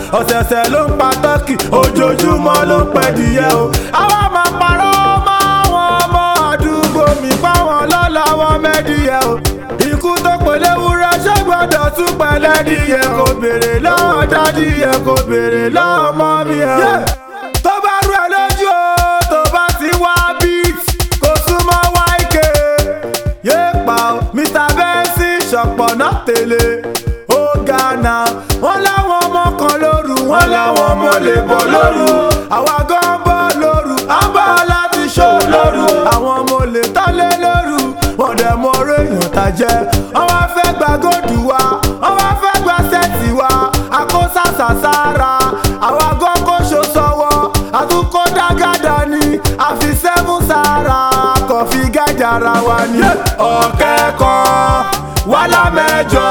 ọ̀sẹ̀ọ̀sẹ̀ ló ń pa tọ́kì ojoojúmọ́ ló ń pẹ́ díẹ̀ o. àwa máa parọ́ mọ́ àwọn ọmọ àdúgbò mi páwọn lọ́la wọn mẹ́díẹ̀ o. ikú tó pèlè wúrẹ́ ṣé gbọ́dọ̀ tún pẹ̀lẹ́ díẹ̀ kò béèrè lọ́wọ́ dádìyẹ kò béèrè lọ́wọ́ mọ́ mi ẹ̀. tó bá rú ẹ lójú o tó bá ti wá beat kò súnmọ́ wáìkè yé pa o mr benson ṣọ̀pọ̀ náà tẹ̀lé ó gánà wọ́n láwọn ọmọ kan lóru wọ́n láwọn ọmọ lè bọ̀ lóru àwa gan bọ̀ lóru à ń bọ̀ láti ṣó lóru àwọn ọmọ lè tọ́lé lóru wọ́n dẹ̀ mọ orí èèyàn tá jẹ́ wọ́n wá fẹ́ gba góòdù wa wọ́n wá fẹ́ gba sẹ́ẹ̀tì wa àkóṣàṣà sára àwa gan kó ṣo sọ́wọ́ àtúnkó dágàdá ni àfi sẹ́fún sára kò fi gájàra wa ni. ọ̀kẹ́ kan wàhálà mẹ́jọ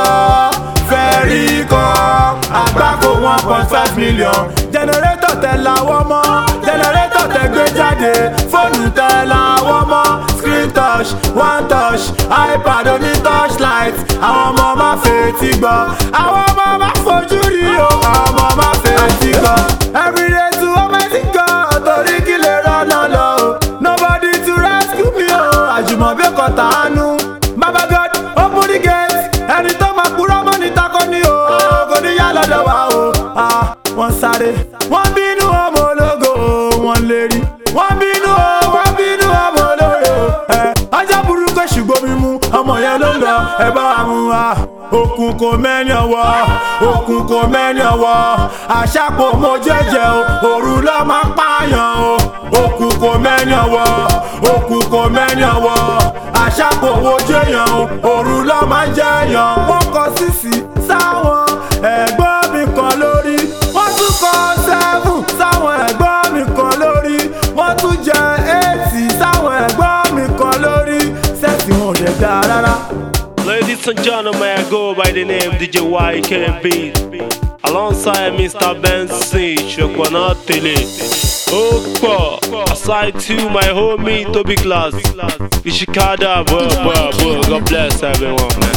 fẹ́ẹ́rì kan àgbákò one point five million. jẹnẹrétọ̀ tẹ làwọn mọ́ jẹnẹrétọ̀ tẹ gbé jáde fóònù tẹ làwọn mọ́ screen touch one touch ipad oní touchlight àwọn ọmọ má fetí gbọ́ àwọn ọmọ má fojú rí o àwọn ọmọ má fetí gbọ́. everyday to amazing God torí kí lè rọ́nà lọ o nobody to rescue me o àjùmọ̀bí kò tàánú baba God open the gate ẹni tó máa kúrọ́ mọ́ ní takọ ni o kò ní yá lọ́dọ̀ wa o. Ah, wọ́n sáré wọ́n bínú ọmọ ológo wọ́n lè rí wọ́n bínú o wọ́n bínú ọmọ olóore o. ẹ ọjọ́ burúkú ṣùgbọ́n mímú ọmọ yẹn ló ń lọ ẹ bá wa mú wa. òkun kò mẹ́ni ọwọ́ òkun kò mẹ́ni ọwọ́ àṣàpò mo jẹ́jẹ́ o òru ló máa pààyàn o. òkun kò mẹ́ni ọwọ́ òkun kò mẹ́ni ọwọ́ àṣàpò wo jẹ́yàn o òru ló máa jẹ́yàn. wọ́n kọ sísì sáwọn ẹ̀gbọ́n mi kan lórí wọ́n tún kọ sẹ́fún sáwọn ẹ̀gbọ́n mi kan lórí wọ́n tún jẹ éètì sáwọn ẹ̀gbọ́n mi kan lórí sẹ́ẹ̀tì wọn ò dẹ̀ dáa rárá. Ladies and gentlemen, I go by the name DJ YKB. Alongside Mr. Benson, Shokwana Tele. Okpa, aside to my homie Toby Class. Ishikada, bro, bro, bro. God bless everyone, man.